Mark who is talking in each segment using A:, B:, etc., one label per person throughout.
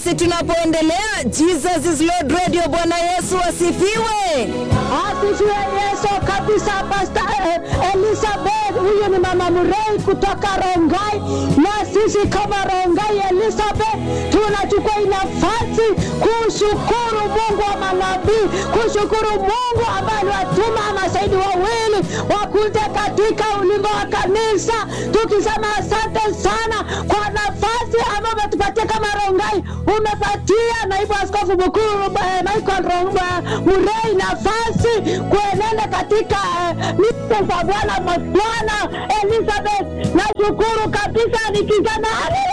A: basi tunapoendelea, Jesus is Lord Radio. Bwana Yesu asifiwe.
B: Asifiwe Yesu kabisa. Pastor eh, Elizabeth, huyu ni mama Murei kutoka Rongai, na sisi kama Rongai Elizabeth tunachukua hii nafasi kushukuru Mungu wa manabii, kushukuru Mungu ambaye aliwatuma mashahidi wawili wakuje katika ulingo wa kanisa, tukisema asante sana kwa nafasi ambayo umetupatia kama Rongai. Umepatia naibu askofu mkuu eh, Michael Rongai Murei nafasi kuenenda katika eh, mito za Bwana Bwana Elizabeth. Nashukuru kabisa nikisema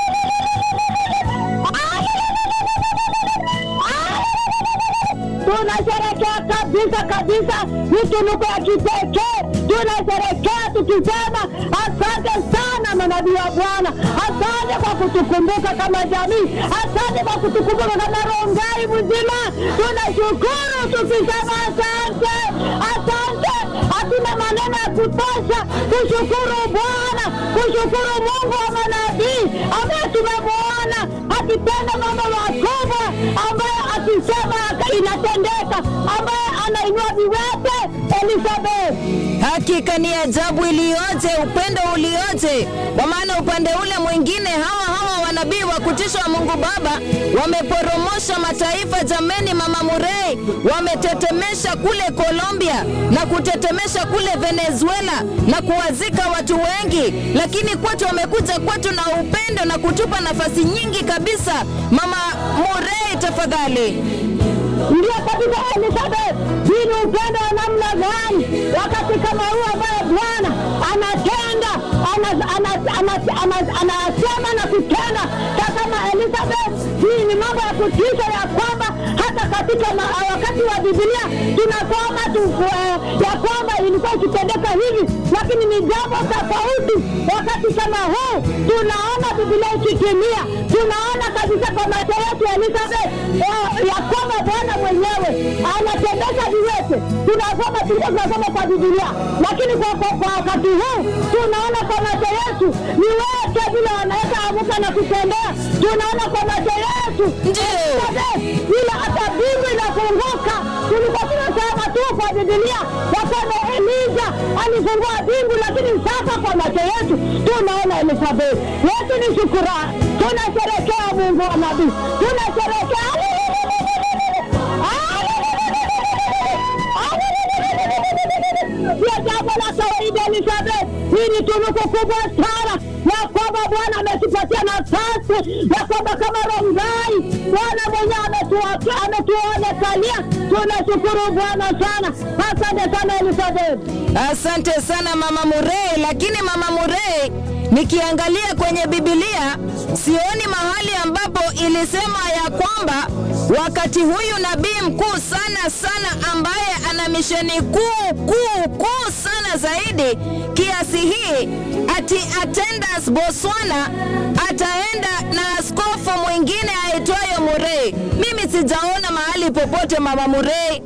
B: tunasherekea kabisa kabisa, ni tunuku ya kipekee. Tunasherekea tukisema asante sana manabii wa Bwana, asante kwa kutukumbuka kama jamii, asante kwa kutukumbuka kama Rongai mzima. Tunashukuru tukisema asante, asante. Hatuna maneno ya kutosha kushukuru Bwana, kushukuru Mungu wa manabii ambaye tumemwona akitenda mambo makubwa, ambaye akisema inatendeka, ambaye anainua viwete. Elizabeth,
A: Hakika ni ajabu iliyoje, upendo ulioje! Kwa maana upande ule mwingine hawa hawa wanabii wa kutisha wa Mungu Baba wameporomosha mataifa. Jameni, mama Murei, wametetemesha kule Colombia na kutetemesha kule Venezuela na kuwazika watu wengi, lakini kwetu wamekuja kwetu na upendo na kutupa nafasi nyingi kabisa. Mama Murei, tafadhali.
B: ndio kabisa Elizabeth, hii ni upendo wa namna gani wakati kama huu ambaye Bwana anatenda ana- ana- ana- ana- anasema na kutenda kama Elizabeth. Hii ni mambo ya kutisha ya kwamba hata katika ma- wakati wa Biblia tunasoma tu eh, ya kwamba ilikuwa ikitendeka hivi, lakini ni jambo tofauti wakati kama huu. Tunaona Biblia ikitimia, tunaona kabisa kwa macho yetu Elizabeth ya- ya kwamba Bwana mwenyewe anatendesha viwete. Tunasoma tulikuwa tunasoma kwa Biblia, lakini kwa, kwa, kwa wakati huu tunaona kwa macho yetu viwete vile wanaweza amuka na kutembea. Tunaona kwa macho yetu
A: Ndio.
B: ile hata mbingu inafunguka. Tulikuwa tunasoma tu kwa Biblia ya kwamba Elija alifungua mbingu, lakini sasa kwa macho yetu tunaona Elizabeth. Yesu ni shukurani, tunasherekea Mungu wa nabii, tunasherekea sio jambo la kawaida Elizabeth. Hii ni tunuku kubwa sana ya kwamba Bwana ametupatia nafasi ya kwamba kama Rongai Bwana mwenyewe ametua- ametuonekalia. Tunashukuru Bwana sana, asante sana Elizabeth.
A: Asante sana mama Murei, lakini mama Murei, nikiangalia kwenye Biblia sioni mahali ambapo ilisema ya kwamba wakati huyu nabii mkuu sana sana ambaye ana misheni kuu kuu kuu sana zaidi kiasi hii ati attendance Botswana ataenda na askofu mwingine aitwayo Murei. Mimi sijaona mahali popote mama Murei.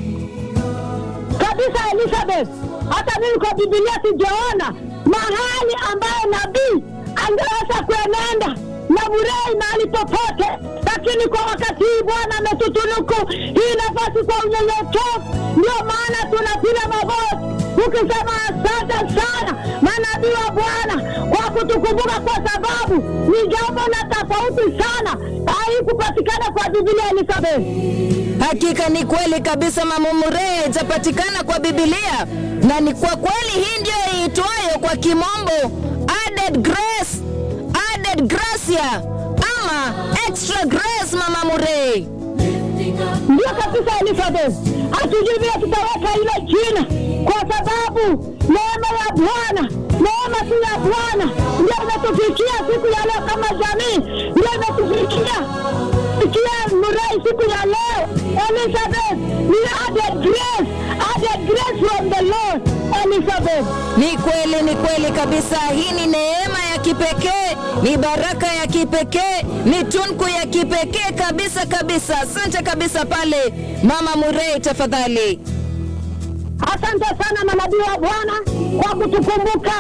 B: kabisa Elizabeth. Hata mimi kwa Biblia sijaona mahali ambayo nabii angeweza kuenenda na Murei mahali popote, lakini kwa wakati hii Bwana ametutunuku hii nafasi kwa unyenyekevu. Ndio maana tunapiga magoti ukisema asante sana manabii wa Bwana kwa kutukumbuka, kwa sababu ni jambo la tofauti sana, haikupatikana kwa Biblia Elizabeth.
A: Hakika ni kweli kabisa, mama Murei haijapatikana kwa Biblia, na ni kwa kweli hii ndiyo iitwayo kwa kimombo added grace, added gracia ama extra grace. Mama Murei,
B: Ndio kabisa Elizabeth, hatujui vile tutaweka hilo jina, kwa sababu neema ya Bwana, neema tu ya Bwana ndio imetufikia siku ya leo kama jamii, ndio imetufikia fikia Murei siku ya leo. Elizabeth, ni added grace, added grace from the Lord. Elizabeth,
A: ni kweli, ni kweli kabisa. Hii ni neema ya kipekee, ni baraka ya kipekee, ni tunku ya kipekee kabisa kabisa. Asante kabisa pale mama Murei, tafadhali.
B: asante sana manabii wa Bwana kwa kutukumbuka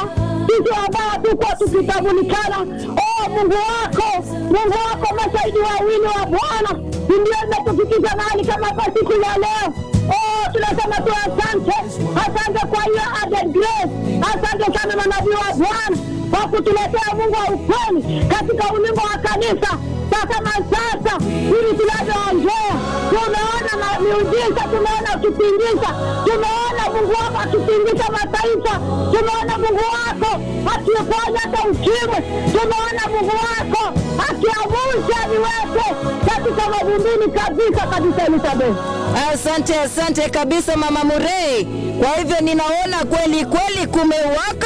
B: sisi ambao hatukuwa tukitambulikana. Oh, Mungu wako, Mungu wako, mashahidi wawili wa Bwana ndio imetufikisha mahali kama kwa siku ya leo. Oh, tunasema tu asante, asante kwa hiyo added grace. Asante sana manabii wa Bwana kwa kutuletea Mungu wa ukweli katika ulingo wa kanisa. Sasa masasa hivi tunavyoongea, tumeona ma- miujiza, tumeona ukipindisha, tumeona Mungu wako akipindisha mataifa, tumeona Mungu wako akiponya hata ukimwi, tumeona Mungu wako akiamsha viwete katika mavumbini kabisa kabisa, Elizabeth.
A: Asante, asante kabisa mama Murei. Kwa hivyo ninaona kweli kweli kumewaka